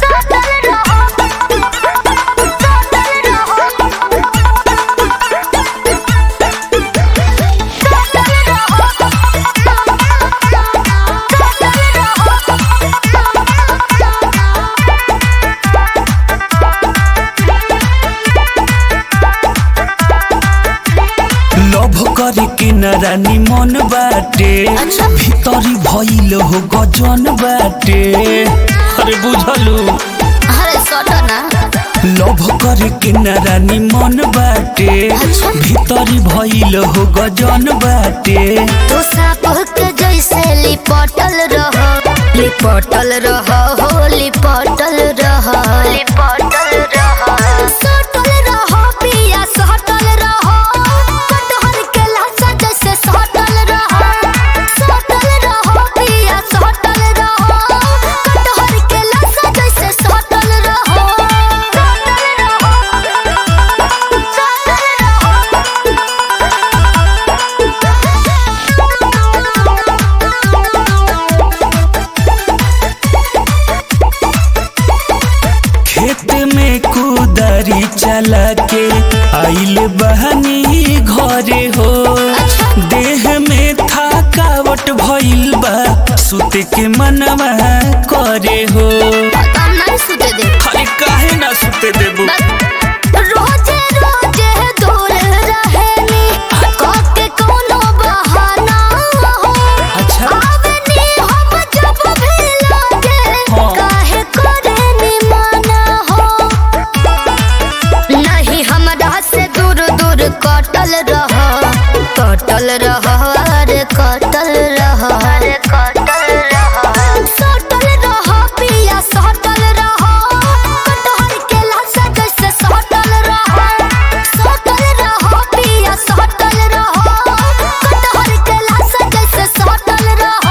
Love करे के न रानी मन बाटे अच्छा। भीतरी भइल हो गजन बाटे अरे बुझलू अरे सटो ना लभ करे के न रानी मन बाटे अच्छा। भीतरी भइल हो गजन बाटे तू साप के जैसे लिपटल रह लिपटल रह हो लिपटल रह लिपटल रह सटल रह पिया सटल रह कटहर के लाशा जैसे सटल रह सटल रह पिया सटल रह कटहर के लाशा जैसे सटल रह खेत में कुदारी चला के आइल बहनी घरे हो देह में थकावट भइल बा सुते के मनवा करे हो हम नहीं सुते दे अरे काहे ना सुते देबू रोजे रोजे दूर रहेनी कोके कोनो बहाना हो अच्छा आवनी हम जब भी लागे हाँ। काहे करेनी माना हो नहीं हमरा से दूर दूर कटल रह कटल रह अरे कटल रह अरे कटल रह सटल रह पिया सटल रह कटहर के लाशा जैसे सटल रह सटल रह पिया सटल रह कटहर के लाशा जैसे सटल रह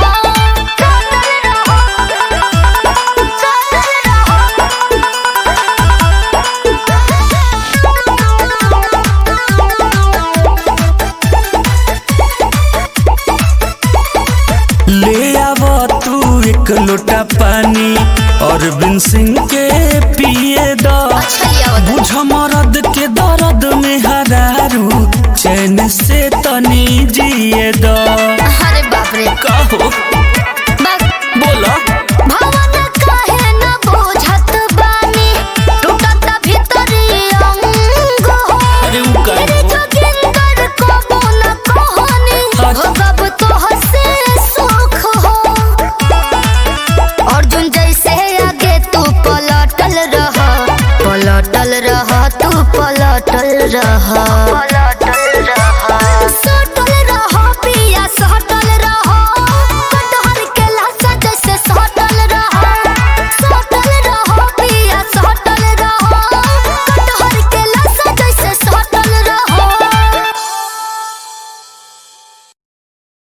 ले आव तू एक लोटा पानी अरविंद सिंह के पिए द अच्छा लिया बता। बुझ मरद के दर्द में हरारू चैन से तनी जिए द अरे बाप रे कहो बस बोला भवन काहे न बुझत बानी टूटत भीतरी अंग हो अरे उ काहे तेरे हो? जोगिंदर कबो न कहनी अच्छा। हो कब तो हसे सुख हो अर्जुन जैसे आगे तू पलटल रह पलटल रह तू पलटल रह पलटल